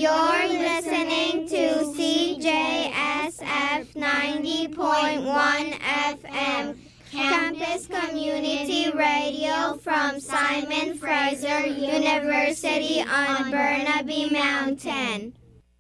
You're listening to CJSF 90.1 FM, Campus Community Radio from Simon Fraser University on Burnaby Mountain.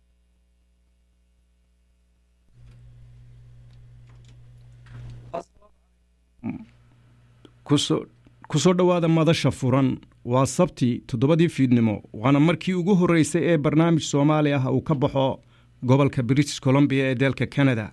kusoo dhowaada madasha furan waa sabti toddobadii fiidnimo waana markii ugu horreysay ee barnaamij soomaali ah uu ka baxo gobolka british columbia ee dalka canada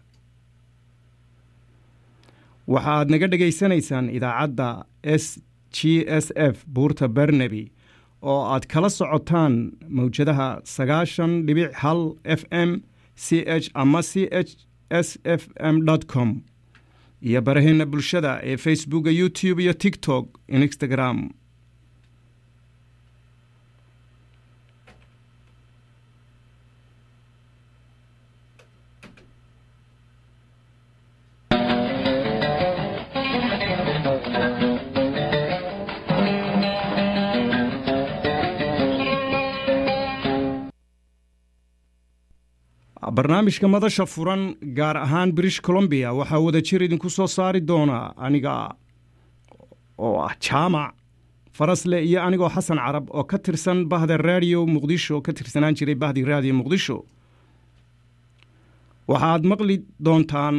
waxa aad naga dhegaysanaysaan idaacadda s g s f buurta barnaby oo aad kala socotaan mawjadaha sagaashan dhibic hal f m c h ama c h s f m com iyo baraheena bulshada ee facebooka youtube iyo tiktok instagram barnaamijka madasha furan gaar ahaan british columbia waxaa wada jir idinku soo saari doona aniga oo ah jaamac farasle iyo anigoo xasan carab oo ka tirsan bahda raadiyo muqdisho ka tirsanaan jiray bahdi raadiyo muqdisho waxaad maqli doontaan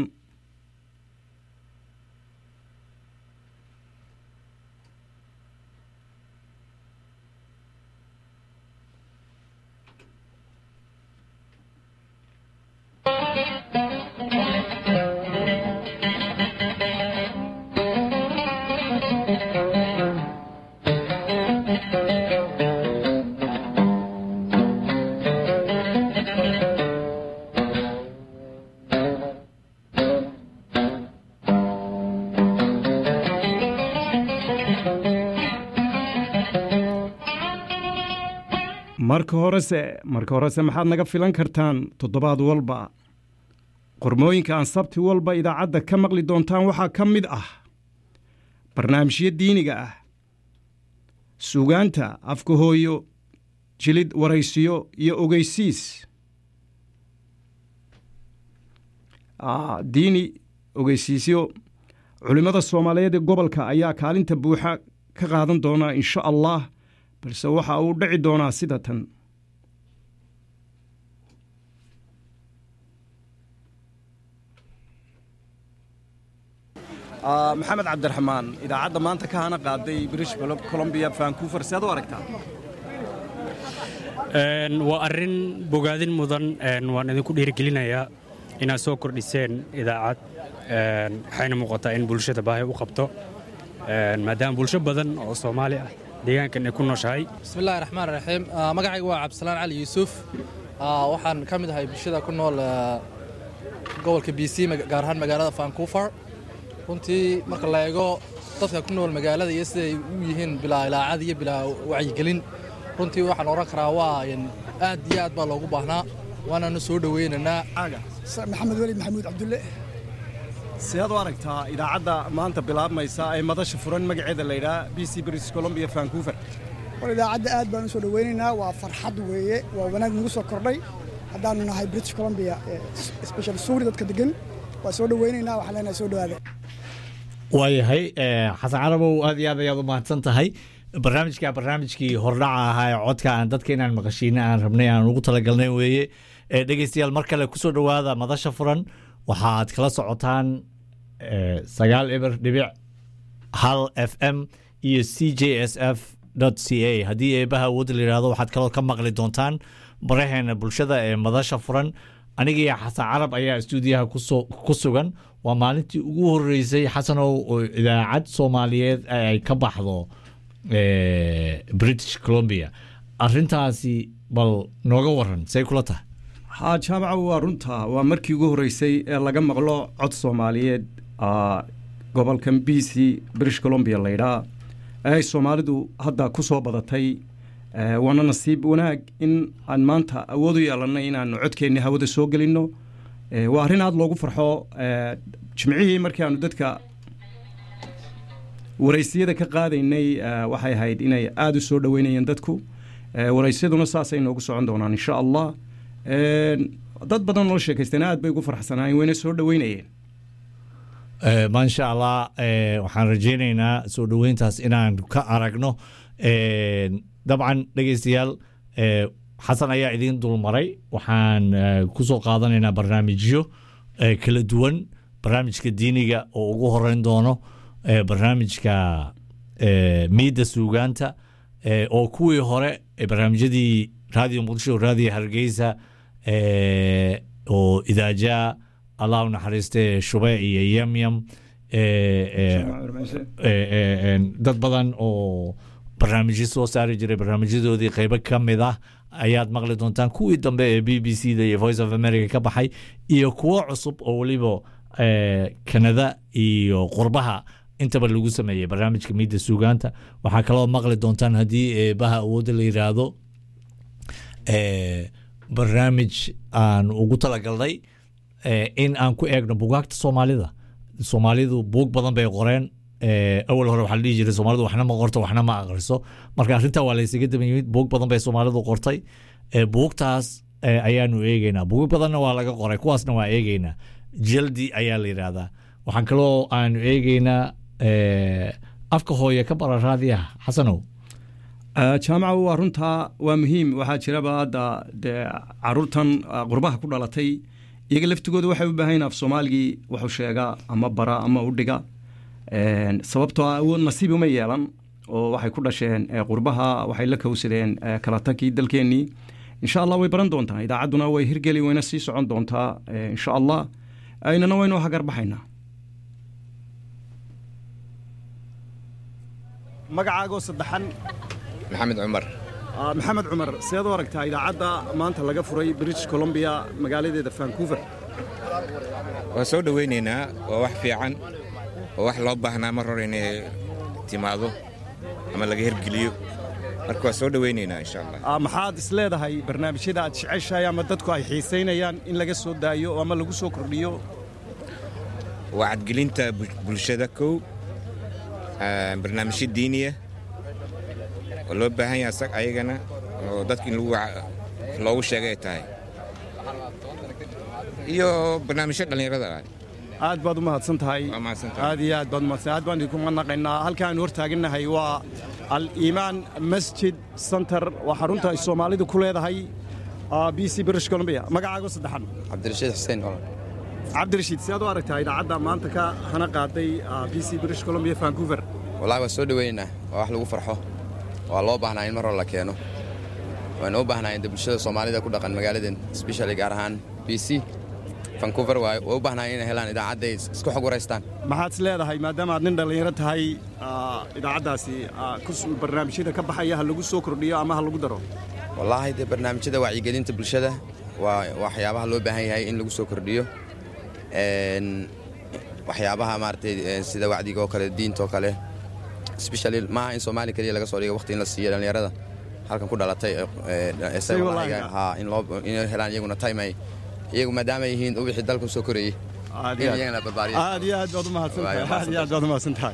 marka horese marka horese maxaad naga filan kartaan toddobaad walba qormooyinka aan sabti walba idaacadda ka maqli doontaan waxaa ka mid ah barnaamijyo diiniga ah suugaanta afka hooyo jilid waraysiyo iyo ogeysiis diini ogeysiisyo culimmada soomaaliyeed ee gobolka ayaa kaalinta buuxa ka qaadan doona insha allah balse waxa uu dhici doonaa sida tan maxamed cabdiraxmaan idaacadda maanta ka hana qaaday british columbia vancouver si aad u aragtaa waa arrin bogaadin mudan waan idinku dhiirigelinayaa inaad soo kordhiseen idaacad waxayna muuqataa in bulshada baahi u qabto maadaama bulsho badan oo soomaali ah deegaankan ay ku nooshahay bismillahi raxmaan raxiim magacayga waa cabdisalaan cali yuusuf waxaan ka mid ahay bulshada ku nool gobolka b c gaar ahaan magaalada vancouver runtii marka la eego dadka ku nool magaalada iyo siday u yihiin bilaa ilaacad iyo bilaa wacyigelin runtii waxaan odhan karaa waa aad iyo aad baa loogu baahnaa waanaanu soo dhoweynaynaa maxamed weli maxamuud cabdulle sidaad u aragtaa idaacadda maanta bilaabmaysa ee madasha furan magaceeda laydhaa b c british columbia vancouver war idaacadda aad baan u soo dhoweynaynaa waa farxad weeye waa wanaag nagu soo kordhay haddaanu nahay british columbia special suuri dadka degan waa soo dhoweynaynaa waxaan leenahay soo dhowaada waayahay xasan carabow aad iyo aad ayaad u mahadsan tahay barnaamijka barnaamijkii hordhaca ahaa ee codka aan dadka inaan maqashiina aan rabnay aan ugu talagalnay weeye dhegeystayaal mar kale kusoo dhowaada madasha furan waxaad kala socotaan sagaal eber dhibic hal f m iyo c j s f c a haddii eebaha awoodda la yidhahdo waxaad kaloo ka maqli doontaan baraheena bulshada ee madasha furan aniga iyo xasan carab ayaa stuudiyaha ku sugan waa maalintii ugu horeysay xasanow oo idaacad soomaaliyeed ay ka baxdo british columbia arintaasi bal nooga waran say kula tahay haa jaamaca waa runta waa markii ugu horreysay ee laga maqlo cod soomaaliyeed gobolkan b c british columbia laydhaa ay soomaalidu hadda ku soo badatay waana nasiib wanaag in aan maanta awood u yeelannay inaanu codkeenni hawada soo gelinno waa arrin aada loogu farxo jimcihii markii aanu dadka waraysiyada ka qaadaynay waxay ahayd inay aada u soo dhoweynayeen dadku waraysyaduna saasay noogu socon doonaan insha allah dad badan oo sheekaystana aad bay ugu farxsanaayeen wayna soo dhoweynayeen maasha allah waxaan rajaynaynaa soo dhoweyntaas inaan ka aragno dabcan dhegeystayaal xasan ayaa idiin dulmaray waxaan ku soo qaadanaynaa barnaamijyo kala duwan barnaamijka diiniga oo ugu horeyn doono barnaamijka miidda suugaanta oo kuwii hore barnaamijyadii raadiyo muqdisho raadiyo hargeysa oo idaajaa allah u naxariiste shube iyo yamyam dad badan oo barnaamijyo soo saari jiray barnaamijyadoodii qeybo ka mid ah ayaad maqli doontaan kuwii dambe ee b b c da iyo voice of america ka baxay iyo kuwo cusub oo weliba kanada iyo qurbaha intaba lagu sameeyey barnaamijka miidda suugaanta waxaa kaloo maqli doontaan haddii eebaha awoodda la yiraahdo barnaamij aan ugu talagalnay in aan ku eegno bugaagta soomaalida soomaalidu buug badan bay qoreen awal hore waxaa la dhihi jiray soomaalidu waxna ma qorto waxna ma aqriso marka arrintaa waa laysaga daba yimid buug badan bay soomaalidu qortay buugtaas ayaanu eegeynaa buug badanna waa laga qoray kuwaasna waa eegeynaa jaldi ayaa la yidhaahdaa waxaan kaloo aanu eegeynaa afka hooye ka bara raadiyaha xasanow jaamaca waa runtaa waa muhiim waxaa jiraba hadda dee caruurtan qurbaha ku dhalatay iyaga laftigooda waxay u baahan af soomaaligii wuxuu sheegaa ama bara ama u dhiga sababtoo ah nasiib uma yeelan oo waxay ku dhasheen qurbaha waxay la kowsadeen kala tagkii dalkeennii insha allah way baran doontaa idaacadduna way hirgeli wayna sii socon doontaa insha allah aynana waynu hagarbaxaynaa magacaagoo saddexan maxamed cumar maxamed cumar seed u aragtaa idaacadda maanta laga furay british columbia magaaladeeda vancouver waa soo dhowaynaynaa waa wax fiican oo wax loo baahnaa mar hore inay timaado ama laga hergeliyo marka waa soo dhowaynaynaa insha allah maxaad is leedahay barnaamijyada aad jeceshahay ama dadku ay xiisaynayaan in laga soo daayo ama lagu soo kordhiyo waa cadgelinta bulshada kow barnaamijyo diiniya oo loo baahan yahay sag ayagana oo dadka in loogu sheegay ay tahay iyo barnaamijyo dhallinyarada aad baad u mahadsan tahay aad iyo aad baad umahadsan aad baan idinku manaqaynaa halka aanu hor taagannahay waa al-iimaan masjid center waa xarunta ay soomaalidu ku leedahay b c british columbia magacaago saddexan cabdirashiid xuseen cabdirashiid si aad u aragtaa idaacadda maanta ka hana qaaday b c british columbia vancouver wallahi waa soo dhoweynaynaa waa wax lagu farxo waa loo baahnaa in mar hore la keeno waana u baahnaa in bulshada soomaalida ku dhaqan magaaladan especially gaar ahaan b c vancouver waa u baahnaa inay helaan idaacadday isku xog waraystaan maxaad is leedahay maadaama aad nin dhallinyaro tahay idaacaddaasi barnaamijyada ka baxaya ha lagu soo kordhiyo ama ha lagu daro wallaahi dee barnaamijyada wacyigelinta bulshada waa waxyaabaha loo baahan yahay in lagu soo kordhiyo waxyaabaha maaragtay sida wacdiga oo kale diinta oo kale especially maaha in soomaali keliya laga soo dhigo waqti in la siiyo dhallinyarada halkan ku dhalatay inay helaan iyaguna time ay iyagu maadaama ay yihiin wixii dalka soo korayey aad iyo aad baad u mahadsantahay aad iyo aad baad u mahadsan tahay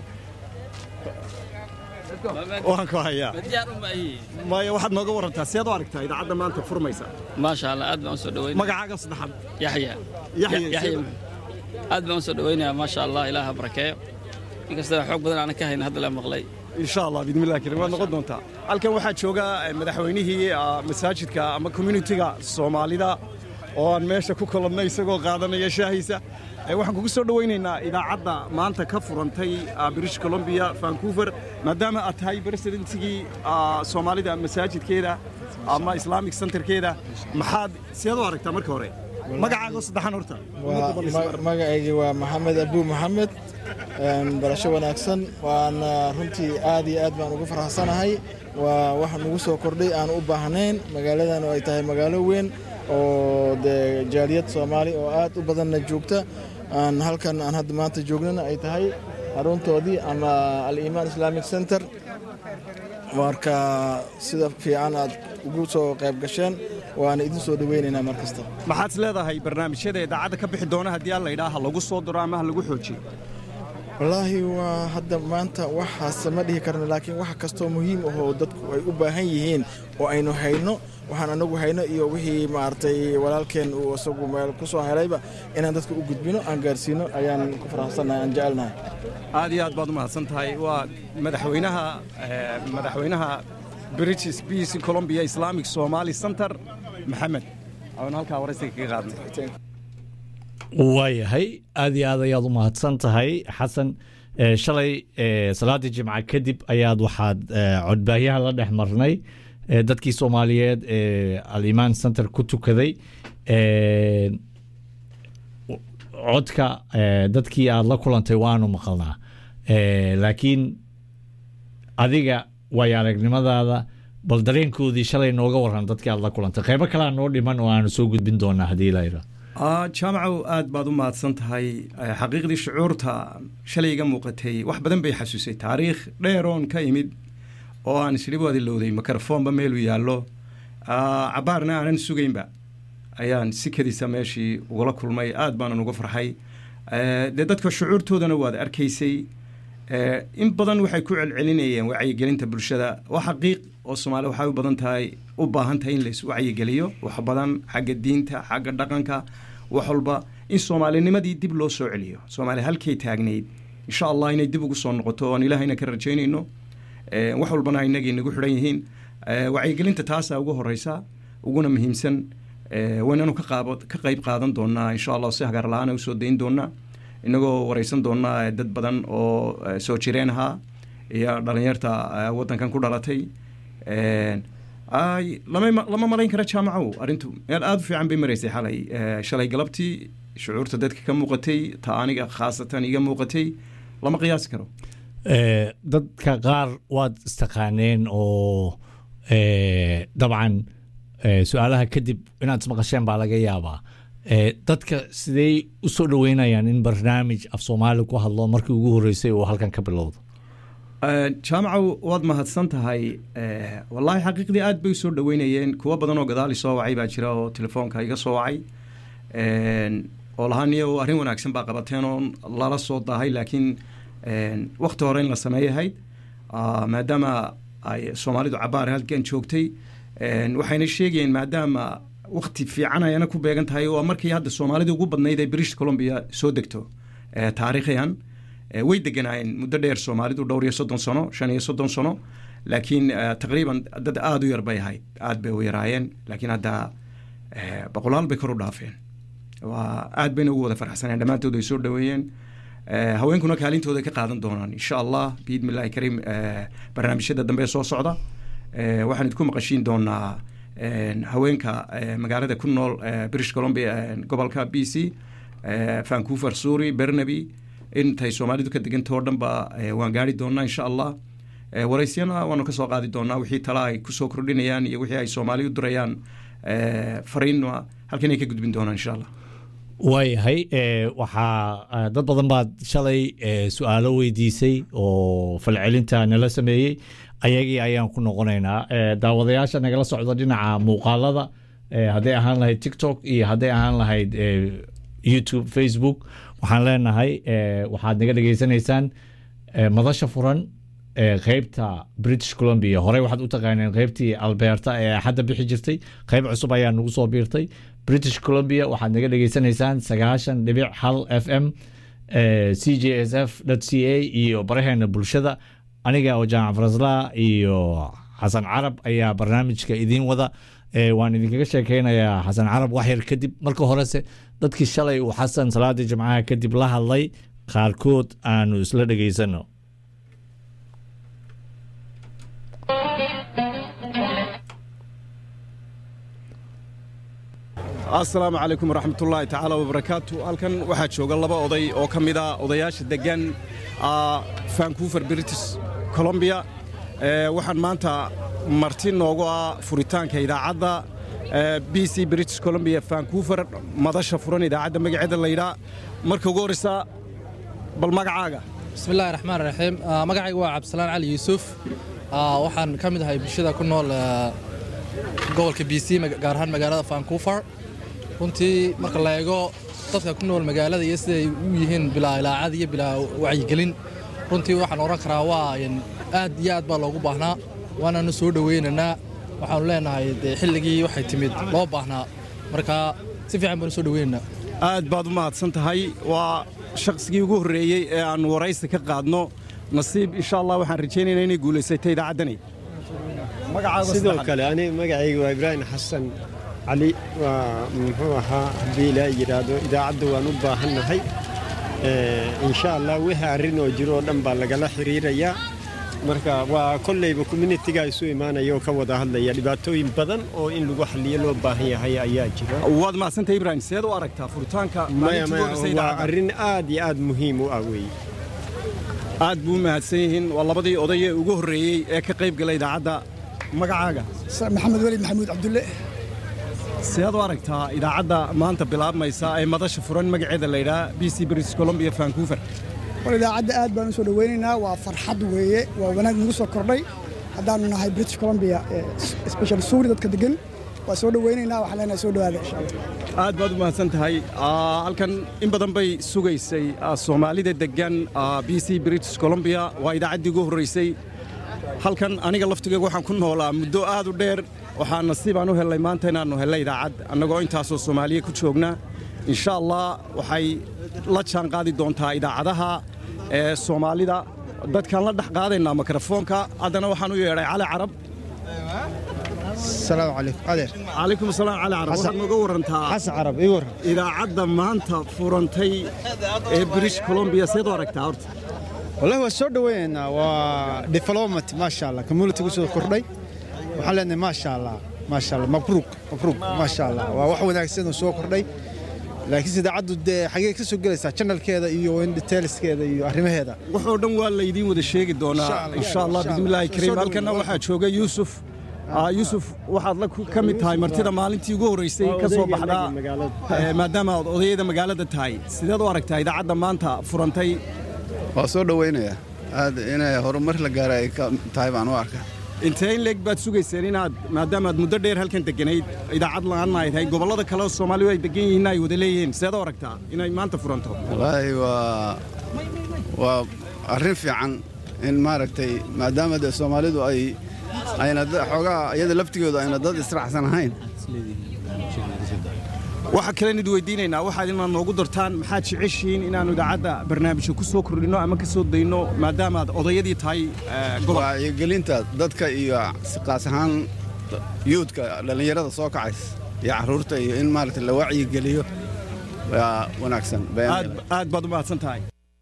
waan ku hayaa maya waxaad nooga warantaa seed u aragtaa idaacadda maanta furmaysa maasha allah aad baan u soo dhaweynaya magacaaga saddexaad yaxya yaxya yaxya aad baan u soo dhaweynayaa maasha allah ilaaha barakeeyo inkastoo xoog badan aanan ka hayn hadda la maqlay insha allah bidmillahi karim waad noqon doontaa halkan waxaa jooga madaxweynihii masaajidka ama communitiga soomaalida oo aan meesha ku kolannay isagoo qaadanaya shaahiisa waxaan kugu soo dhowaynaynaa idaacadda maanta ka furantay british columbia vancouver maadaama aad tahay presidentigii soomaalida masaajidkeeda ama islamic centerkeeda maxaad seed u aragtaa marka hore magacaago saddexan horta magacaygii waa maxamed abuu maxamed barasho wanaagsan waana runtii aad iyo aad baan ugu faraxsanahay waa wax nagu soo kordhay aan u baahnayn magaaladan oo ay tahay magaalo weyn oo dee jaaliyad soomaali oo aad u badanna joogta aan halkan aan hadda maanta joognana ay tahay xaruntoodii ama al-iimaan islamic center marka sida fiican aad ugu soo qayb gasheen waana idin soo dhoweynaynaa mar kasta maxaad is leedahay barnaamijyada idaacadda ka bixi doona haddii aan la yidhaha ha lagu soo diro ama ha lagu xoojiyo wallaahi waa hadda maanta waxaase ma dhihi karna laakiin wax kastoo muhiim ahoo dadku ay u baahan yihiin oo aynu hayno waxaan anagu hayno iyo wixii maaragtay walaalkeen uu isagu meel ku soo helayba inaan dadka u gudbino aan gaarsiino ayaan ku faraxsannahay aan jecelnahay aad iyo aad baad u mahadsan tahay waa madaxweynaha madaxweynaha british peace colombia islamic somali center maxamed aan halkaa waraysiga kaga qaadnay waayahay aad iyo aad ayaad u mahadsan tahay xasan shalay salaadii jimca kadib ayaad waxaad codbaahyaha la dhex marnay dadkii soomaaliyeed ee alimaan center ku tukaday codka dadkii aad la kulantay waanu maqalnaa laakiin adiga waayo aragnimadaada bal dareenkoodii shalay nooga waran dadkii aad la kulantay qeybo kalea noo dhiman oo aanu soo gudbin doonaa haddii layra jaamacow aad baad u mahadsan tahay xaqiiqdii shucuurta shalay iga muuqatay wax badan bay xasuusay taariikh dheeroon ka imid oo aan isdhiboodi lowday mikrofoonba meeluu yaallo cabaarna aanan sugaynba ayaan sikadiisa meeshii ugula kulmay aad baanan uga farxay dee dadka shucuurtoodana waad arkaysay in badan waxay ku celcelinayeen wacyigelinta bulshada waa xaqiiq oo soomaali waxay u badan tahay u baahan tahay in lais wacyigeliyo wax badan xagga diinta xagga dhaqanka wax walba in soomaalinimadii dib loo soo celiyo soomaali halkay taagnayd insha allah inay dib ugu soo noqoto oon ilaahayna ka rajaynayno wax walbana inagay nagu xidhan yihiin wacyigelinta taasaa ugu horeysa uguna muhiimsan waynanu ka qayb qaadan doonaa insha allah si hagaar la-aana usoo dayn doonaa inagoo wareysan doonaa dad badan oo soo jireen ahaa iyo dhalinyarta wadankan ku dhalatay lama malayn kara jaamacow arrintu meel aada u fiican bay maraysay xalay shalay galabtii shucuurta dadka ka muuqatay ta aniga khaasatan iga muuqatay lama qiyaasi karo dadka qaar waad istaqaaneen oo dabcan su-aalaha kadib inaad ismaqasheen baa laga yaabaa dadka sidey u soo dhoweynayaan in barnaamij af soomaali ku hadlo markii ugu horreysay uu halkan ka bilowdo jaamacow waad mahadsan tahay wallaahi xaqiiqdii aad bay u soo dhoweynayeen kuwo badan oo gadaali soo wacay baa jira oo telefoonka iga soo wacay oo lahaa niyo arrin wanaagsan baa qabateen oo lala soo daahay laakiin wakti hore in la sameeyahayd maadaama ay soomaalidu cabaar halkan joogtay waxayna sheegayeen maadaama wakti fiican ayana ku beegan tahay oo markii hadda soomaalida ugu badnayd ee british columbia soo degto taariikhiyan way deganaayeen muddo dheer soomaalidu dhowr iyo soddon sano shan iyo soddon sano laakiin taqriiban dad aada u yar bay ahayd aad bay u yaraayeen laakiin hadda boqolaal bay kor u dhaafeen waa aad bayna ugu wada farxsaneen dhammaantood ay soo dhoweeyeen haweenkuna kaalintooda ka qaadan doonaan insha allah biidmi illahi kariim barnaamijyada dambe soo socda waxaan idinku maqashiin doonaa haweenka magaalada ku nool british columbia gobolka b c vancouver suri bernaby intay soomaalidu ka degantao dhan ba waan gaari doonaa insha allah waraysyana waanu ka soo qaadi doonaa wixii tala ay kusoo kordhinayaan iyo wixii ay soomaali u dirayaan fariinna halkan ay ka gudbin doonaan insha allah waayahay waxaa dad badan baad shalay su-aalo weydiisay oo falcelinta nala sameeyey ayagii ayaan ku noqonaynaa daawadayaasha nagala socda dhinaca muuqaalada hadday ahaan lahayd tiktok iyo hadday ahaan lahayd youtube facebook waxaan leenahay waxaad naga dhegeysanaysaan madasha furan qeybta british columbia horey waxaad u taqaaneen qeybtii alberta ee axadda bixi jirtay qeyb cusub ayaa nagu soo biirtay british columbia waxaad naga dhegeysanaysaan sagaashan dhibic hal f m c j s f c a iyo baraheena bulshada aniga oo jaamac farasla iyo xasan carab ayaa barnaamijka idiin wada waan idinkaga sheekeynayaa xasan carab waxyar kadib marka horese dadkii shalay uu xasan salaadii jimcaha kadib la hadlay qaarkood aanu isla dhegeysano asalaamu calaykum waraxmatullaahi tacaala wabarakaatu halkan waxaa jooga laba oday oo ka mid a odayaasha degan vancouver british colombia waxaan maanta marti noogu ah furitaanka idaacadda b c british colombia vancouver madasha furan idaacadda magaceeda layidhaa marka ugu horreysa bal magacaaga bismillahi raxmaan raxiim magacayga waa cabdisalaan cali yuusuf waxaan ka mid ahay bulshada ku nool gobolka b c gaar ahaan magaalada vancouver runtii marka la eego dadka ku nool magaalada iyo siday u yihiin bilaa ilaacad iyo bilaa wacyigelin runtii waxaan odhan karaa waa aad iyo aad baa loogu baahnaa waanaanu soo dhowaynaynaa waxaanu leenahay dee xilligii waxay timid loo baahnaa marka si fiican baanu soo dhowaynaynaa aad baad u mahadsan tahay waa shaqsigii ugu horreeyey ee aannu waraysi ka qaadno nasiib insha allah waxaan rajaynaynaa inay guulaysatay idaacaddani sidoo kale ani magacayga waa ibraahim xasan cali waa muxuu ahaa haddii ilaa yidhaahdo idaacadda waan u baahannahay insha allah wixii arrin oo jiro oo dhan baa lagala xiriirayaa marka waa kolleyba communitiga isu imaanaya oo ka wada hadlaya dhibaatooyin badan oo in lagu xalliyo loo baahan yahay ayaa jira waad mahadsantahay ibraahim seed u aragtaa furitaanka maya maya waa arrin aad iyo aad muhiim u ah weeye aad buu u mahadsan yihiin waa labadii oday ee ugu horreeyey ee ka qayb gala idaacadda magacaaga maxamed weli maxamuud cabdulle seed u aragtaa idaacadda maanta bilaabmaysa ee madasha furan magaceeda la yidhaha b c british columbia vancouver war idaacadda aad baan u soo dhowaynaynaa waa farxad weeye waa wanaag nagu soo kordhay haddaanu nahay british columbia special suuri dadka degan waa soo dhowaynaynaa waxaan leenahay soo dhowaada insha allah aad baad u mahadsan tahay halkan in badan bay sugaysay soomaalida degan b c british columbia waa idaacaddii ugu horraysay halkan aniga laftigeyga waxaan ku noolaa muddo aad u dheer waxaa nasiibaan u hellay maanta inaannu hellay idaacad annagoo intaasoo soomaaliya ku joogna insha allah waxay la jaan qaadi doontaa idaacadaha ee soomaalida dadkaan la dhex qaadaynaa mikrofoonka haddana waxaan u yeedhay cali carab السلام عليكم adeer calaykum asalaam cali carab waxaad nooga warantaa xasan carab ii waran idaacadda maanta furantay ee british columbia seed u aragtaa horta wallahi waa soo dhowaynaynaa waa development maasha allah community ku soo kordhay waxaan leenahay maasha allah maasha allah mabruuk mabruuk maasha allah waa wax wanaagsan oo soo kordhay laakiinse idaacaddu dee xagee ka soo gelaysaa channelkeeda iyo detailskeeda iyo arrimaheeda waxoo dhan waa laydiin wada sheegi doonaa insha allah bismillaahi kariim halkana waxaa jooga yuusuf yuusuf waxaad la ka mid tahay martida maalintii ugu horraysay ka soo baxdaa maadaama aad odayada magaalada tahay sideed u aragtaa idaacadda maanta furantay waa soo dhowaynayaa aad inay horumar la gaara ay ka tahay baan u arkaa intee in leeg baad sugayseen inaad maadaama aad muddo dheer halkan deganayd idaacad la'aanna ay tahay gobollada kale oo soomaalidu ay degan yihiin ay wada leeyihiin sideed u aragtaa inay maanta furanto wallaahi waa waa arrin fiican in maaragtay maadaama dee soomaalidu ay ayna xoogaa iyada laftigooda ayna dad israacsan ahayn waxaa kalen id weydiinaynaa waxaad inaad noogu dartaan maxaad jeceshihiin inaannu idaacadda barnaamijka ku soo kordhinno ama ka soo dayno maadaama aad odayadii tahay wacyigelinta dadka iyo siqaas ahaan yuudka dhallinyarada soo kacays iyo carruurta iyo in maaragta la wacyigeliyo waa wanaagsan aad baad u mahadsan tahay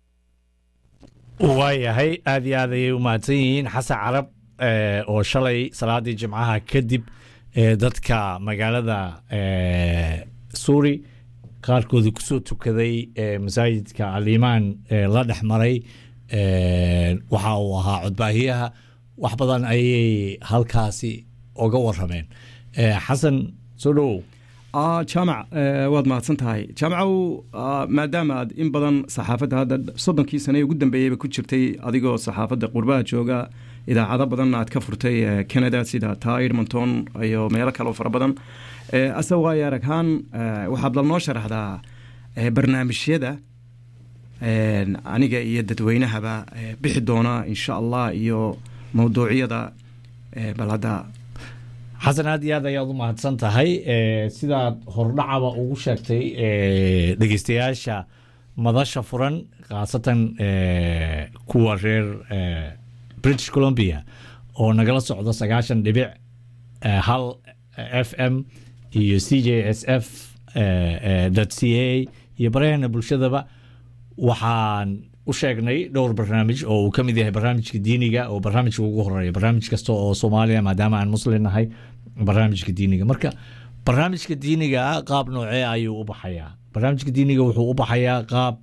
waayahay aad iyo aad ayay u mahadsan yihiin xasan carab oo shalay salaadii jimcaha kadib dadka magaalada suuri qaarkoodii kusoo tukaday masaajidka alimaan la dhex maray waxa uu ahaa codbaahiyaha wax badan ayay halkaasi oga warameen xasan soo dhowow jaamac waad mahadsan tahay jaamacow maadaama aad in badan saxaafadda hadda soddonkii sane ee ugu dambeeyeyba ku jirtay adigoo saxaafadda qurbaha jooga idaacado badan aad ka furtay canada sida taa edmonton iyo meelo kaleo fara badan ase waayo araghaan waxaad lanoo sharaxdaa barnaamijyada aniga iyo dadweynahaba bixi doona insha allah iyo mawduucyada bal hadda xasan aad iyo aad ayaad u mahadsan tahay sidaad hordhacaba ugu sheegtay dhegeystayaasha madasha furan khaasatan kuwa reer british columbia oo nagala socdo sagaashan dhibic hal f m iyo c j s f c a iyo baraheena bulshadaba waxaan u sheegnay dhowr barnaamij oo uu ka mid yahay barnaamijka diiniga oo barnaamijka ugu horeeya barnaamij kasta oo soomaaliya maadaama aan muslim nahay barnaamijka diiniga marka barnaamijka diiniga qaab noocee ayuu u baxayaa barnaamijka diiniga wuxuu u baxayaa qaab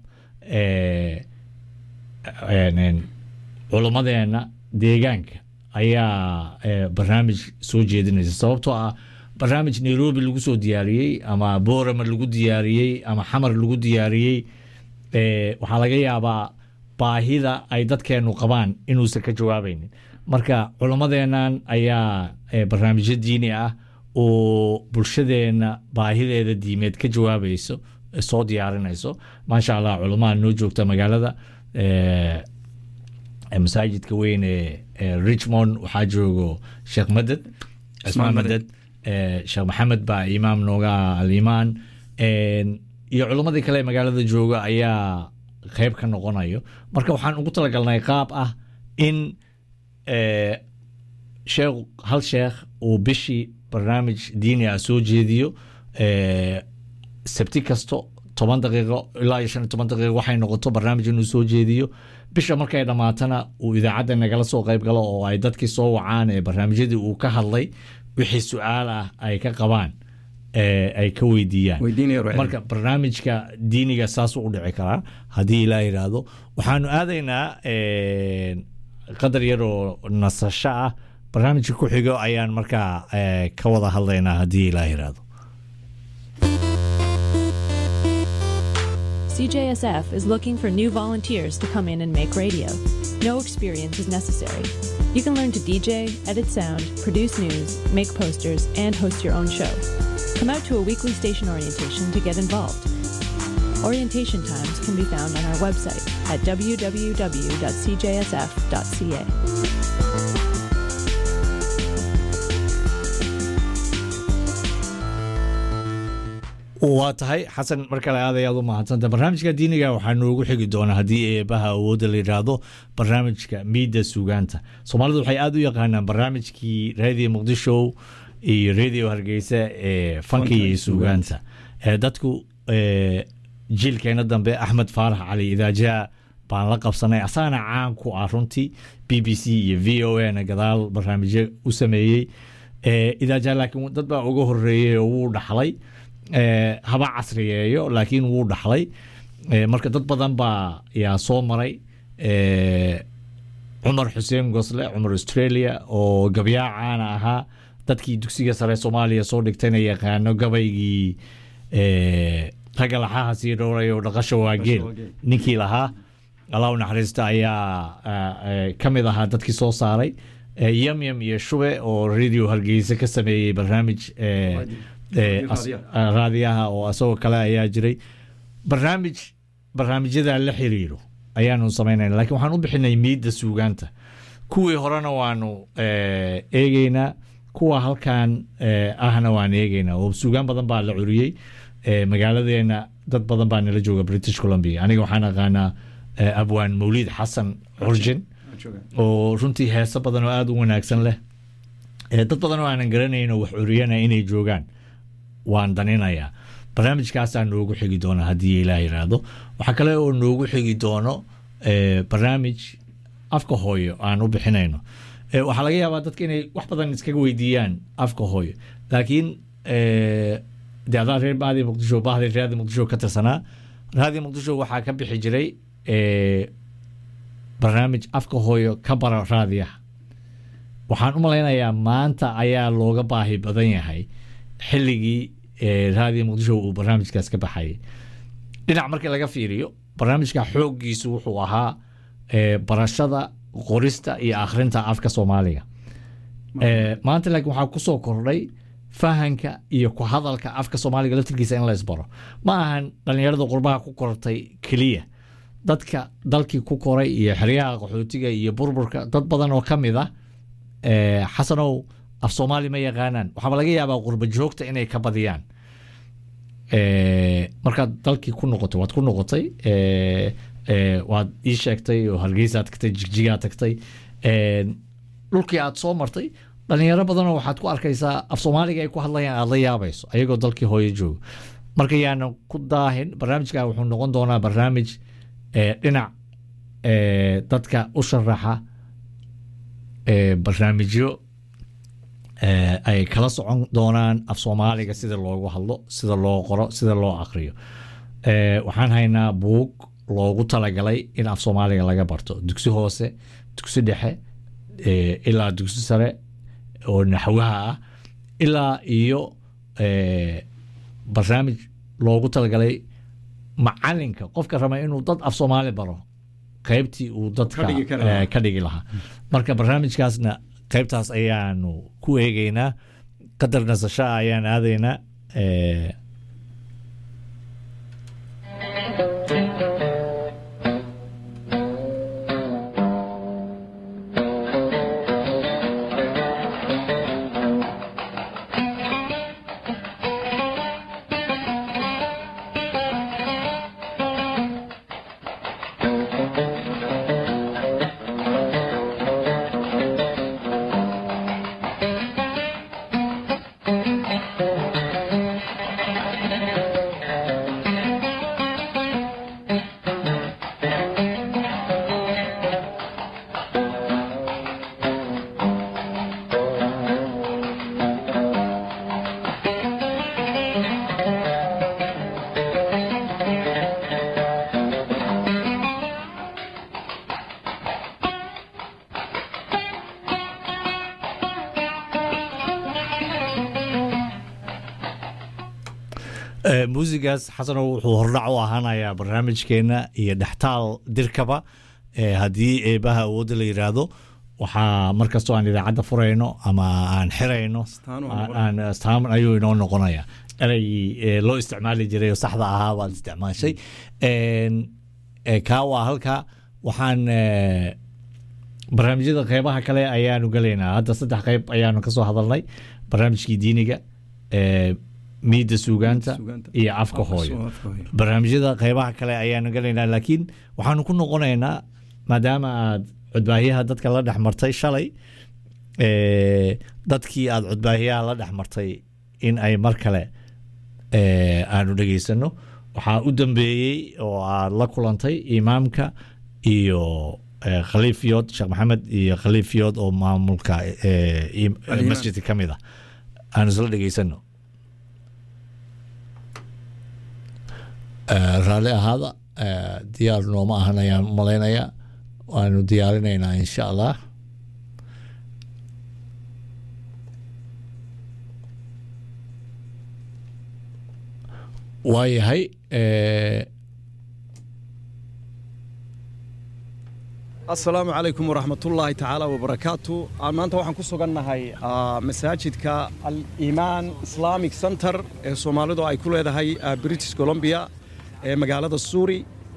culummadeena deegaanka ayaa barnaamij soo jeedinaysa sababtoo ah barnaamij nairobi lagu soo diyaariyey ama borama lagu diyaariyey ama xamar lagu diyaariyey waxaa laga yaabaa baahida ay dadkeenu qabaan inuusan ka jawaabaynin marka culummadeennan ayaa barnaamijyo diini ah oo bulshadeenna baahideeda diimeed ka jawaabayso ee soo diyaarinayso maasha allah culamaa noo joogta magaalada eh, ee masaajidka weyn ee ee richmond waxaa joogo sheekh maded cismaan maded eh, sheekh maxamed baa imaam nooga ah alimaan En, iyo culimmadii kale ee magaalada jooga ayaa qeyb ka noqonayo marka waxaan ugu talagalnay qaab ah in eh, sheekh hal sheekh uu bishii barnaamij diini ah soo jeediyo eh, sabti kasto toban daqiiqo ilaa iyo shan iyo toban daqiiqo waxay noqoto barnaamij inuu soo jeediyo bisha markay dhammaatana uu idaacadda nagala soo qayb galo oo ay dadkii soo wacaan ee barnaamijyadii uu ka hadlay wixii su-aal ah ay ka qabaan ee ay ka weydiiyaan marka barnaamijka diiniga saasuu u dhici karaa haddii ilaa yidhaahdo waxaanu aadaynaa eh, qadar yar oo nasasho ah barnaamijka ku xigo ayaan markaa eh, ka wada hadlaynaa haddii ilaa yidhaahdo CJSF is looking for new volunteers to come in and make radio. No experience is necessary. You can learn to DJ, edit sound, produce news, make posters, and host your own show. Come out to a weekly station orientation to get involved. Orientation times can be found on our website at www.cjsf.ca. waa tahay xasan mar kale aad ayaad u mahadsanta barnaamijka diiniga waxaa noogu xigi doonaa haddii eebaha awoodda la yidhaahdo barnaamijka miidda sugaanta soomaalidu waxay aada u yaqaanaan barnaamijkii radio muqdisho iyo radio hargeysa ee fanka iyo sugaanta ee dadku ee, jiilkeena dambe axmed faarax cali idaajaa baan la qabsanay asagana caan ku ah runtii b b c iyo v o a na gadaal barnaamijyo u sameeyey ee, idaajaa laakiin dad baa uga horeeyey oo wuu dhaxlay ee, haba casriyeeyo laakiin wuu dhaxlay ee, marka dad badan baa yaa soo maray ee, cumar xuseen gosle cumar australia oo gabyaa caana ahaa dadkii dugsiga sare soomaaliya soo dhigtayna yaqaano gabaygii ee, ragga laxaha sii dhowray oo dhaqasha waageel ninkii lahaa allah u naxariista ayaa ka mid ahaa dadkii soo saaray ee, yamyam iyo shube oo radio hargeysa ka sameeyey barnaamij ee, ee, as- raadiyaha. raadiyaha oo isagoo kale ayaa jiray barnaamij barnaamijyada la xiriiro ayaanu samaynayna laakiin waxaan u bixinay miidda suugaanta kuwii horena waanu eh, eegeynaa kuwa halkan eh, ahna waan eegeynaa oo suugaan badan baa la curiyey eh, magaaladeena dad badan baa nala jooga british columbia aniga waxaan aqaanaa eh, abwaan mawliid xasan curjin oo runtii heeso badan oo aada u wanaagsan leh Eh, dad badan oo aanan garanayn oo wax curiyana inay joogaan waan daninayaa barnaamijkaasaa noogu xigi doona haddii ilaah yidhaahdo waxaa kale oo noogu xigi doono eh, barnaamij afka hooyo aan u bixinayno Eh, waxaa laga yaabaa dadka inay wax badan iskaga weydiiyaan afka hooyo laakiin eh, de adaa reer baadi muqdisho bahdi raadi muqdisho ka tirsanaa raadi muqdisho waxaa ka bixi jiray eh, barnaamij afka hooyo ka bara raadiyaha waxaan u malaynayaa maanta ayaa looga baahi badan yahay xilligii eh, raadiyo muqdisho uu barnaamijkaas ka baxayay dhinac markii laga fiiriyo barnaamijka xooggiisu wuxuu ahaa eh, barashada qorista iyo akhrinta afka soomaaliga Eh, maanta laakiin waxaa kusoo kordhay fahanka iyo ku hadalka afka soomaaliga laftirkiisa in la isbaro ma ahan dhallinyarada qurbaha ku kortay keliya dadka dalkii ku koray iyo xeryaha qaxootiga iyo burburka dad badan oo ka mid ah eh, xasanow af soomaali ma yaqaanaan waxaaba laga yaabaa qurba joogta inay ka badiyaan Eh, markaad dalkii ku noqotay waad ku noqotay eh, eh, waad ii sheegtay oo hargeysaad tagtay jigjigaad tagtay Eh, dhulkii aad soo martay dhalinyaro badanoo waxaad ku arkaysaa af soomaaliga ay ku hadlayaan aad la yaabayso ayagoo dalkii hooyo jooga marka yaanan ku daahin barnaamijka wuxuu noqon doonaa barnaamij eh, dhinac eh, dadka u sharaxa eh, barnaamijyo eh, ay kala socon doonaan af soomaaliga sida loogu hadlo sida loo qoro sida loo akriyo Eh, waxaan haynaa buug loogu talagalay in af soomaaliga laga barto dugsi hoose dugsi dhexe eh, ilaa dugsi sare oo naxwaha ah ilaa iyo eh, barnaamij loogu talagalay macalinka qofka raba inuu dad af soomaali baro qaybtii uu dadka Ka dhigi kara lahaa. eh, ka dhigi lahaa marka barnaamijkaasna qaybtaas ayaanu ku eegeynaa qadar nasasho ah ayaan aadaynaa Eh, Eh, muusigaas xasano wuxuu hordhac u ahaanayaa barnaamijkeena iyo dhextaal dirkaba Eh, haddii eebaha awoodda la yidhaahdo waxaa markastoo aan idaacadda furayno ama aan xirayno Astaan waa aan- noqonaya. aan astaan ayuu inoo noqonaya ereygii eh, loo isticmaali jiray oo saxda ahaa baad isticmaashay En, eh, kaa waa halka waxaan eh, barnaamijyada qeybaha kale ayaanu gelaynaa hadda saddex qeyb ayaanu kasoo hadalnay barnaamijkii diiniga eh, miida suugaanta iyo afka hooyo barnaamijyada qeybaha kale ayaanu gelaynaa laakiin waxaanu ku noqonaynaa maadaama aad codbaahiyaha dadka la dhex martay shalay eh, dadkii aad codbaahiyaha la dhex martay in ay mar kale eh, aanu dhegeysano waxaa u dambeeyey oo aad la kulantay imaamka iyo eh, khaliif yood sheekh maxamed iyo khaliif yood oo maamulka eh, im- Al-Imaam. masjidka ka mid ah aanu isla dhegeysano Eh, raalli ahaada eh, diyaar nooma ahan ayaan malaynayaa waanu diyaarinaynaa insha allah waayahay eh, asalaamu calaykum waraxmatullaahi tacaala wabarakaatu aan maanta waxaan ku sugannahay ah, masaajidka al-iimaan islamic center ee soomaalidu ay ku leedahay ah, british columbia ee magaalada suuri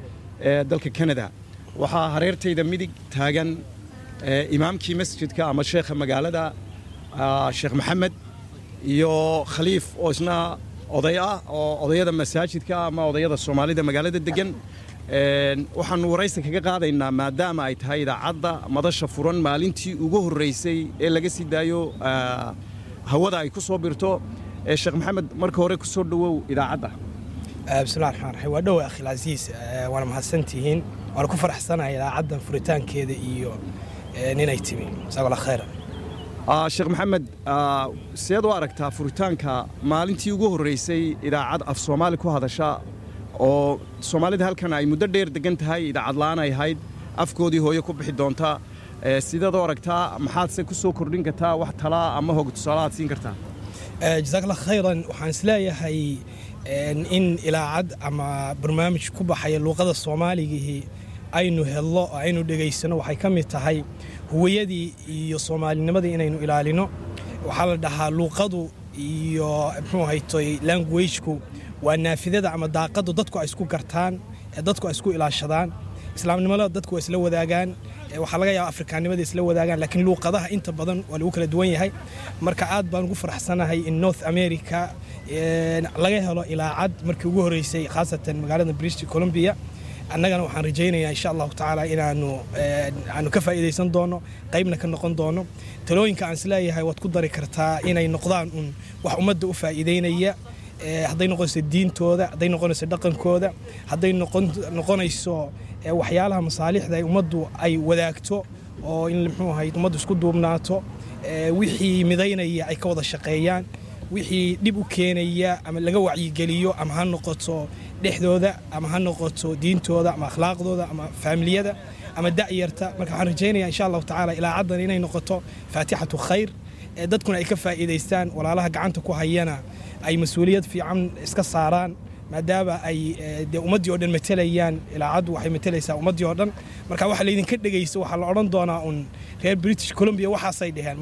ee dalka canada waxaa hareertayda midig taagan eh, imaamkii masjidka ama sheekha magaalada ah, sheekh maxamed iyo khaliif oo isna oday ah oo odayada masaajidka ama odayada soomaalida magaalada degan Een, waxaanu waraysi kaga qaadaynaa maadaama ay tahay idaacadda madasha furan maalintii ugu horreysay ee laga sii daayo ah, hawada ay ku soo birto ee sheekh maxamed marka hore ku soo dhowow idaacadda bismillahi raxmaan raxiim waa dhowe akhil casiis Eh, waana mahadsantihiin waana ku faraxsanahay idaacaddan furitaankeeda iyo eh, ninay timi jazaakalla khayra Ah, sheekh maxamed ah, seed u aragtaa furitaanka maalintii ugu horreysay idaacad af soomaali ku hadasha oo soomaalida halkan ay muddo dheer degan tahay idaacad la'aan ay ahayd afkoodii hooye ku bixi doonta Eh, sideed u aragtaa maxaadse ku soo kordhin kartaa wax talaa ama hog tusaale aad siin kartaa Eh, jazaakalla khayran waxaan isleeyahay en, in ilaacad ama barnaamij ku baxaya luuqada soomaaligihii aynu hello oo aynu dhegaysano waxay ka mid tahay huwayadii iyo soomaalinimadii inaynu ilaalino waxaa la dhahaa luuqadu iyo muxuu haytoy languageku waa naafidada ama daaqadu dadku ay isku gartaan ee dadku ay isku ilaashadaan islaamnimada dadku waa isla wadaagaan ee waxaa laga yaaba afrikaannimada isla wadaagaan laakiin luuqadaha inta badan waa lagu kala duwan yahay marka aad baan ugu faraxsanahay in north america een, laga helo ilaacad markii ugu horeysay khaasatan magaalada british columbia annagana waxaan rajaynayaa insha allahu tacaala inaanu een, aanu ka faa'iidaysan doono qaybna ka noqon doono talooyinka aan isleeyahay waad ku dari kartaa inay noqdaan un wax ummadda u faa'iidaynaya ee, hadday noqonayso diintooda hadday noqonayso dhaqankooda hadday noqon noqonayso ee, waxyaalaha masaalixda ay ummaddu ay wadaagto oo in muxuu ahayd ummaddu isku duubnaato ee, wixii midaynaya ay ka wada shaqeeyaan wixii dhib u keenaya ama laga wacyigeliyo ama ha noqoto dhexdooda ama ha noqoto diintooda ama akhlaaqdooda ama faamiliyada ama da'yarta marka waxaan rajaynayaa insha allahu tacaala ilaacaddan inay noqoto faatixatu khayr ee dadkuna ay ka faa'iidaystaan walaalaha gacanta ku hayana ay mas-uuliyad fiican iska saaraan maadaama ay eh, dee ummaddii oo dhan matelayaan ilaacaddu waxay matelaysaa ummaddii oo dhan marka waxa laydinka dhegaysto waxaa la odhan doonaa un reer british columbia waxaasay dheheen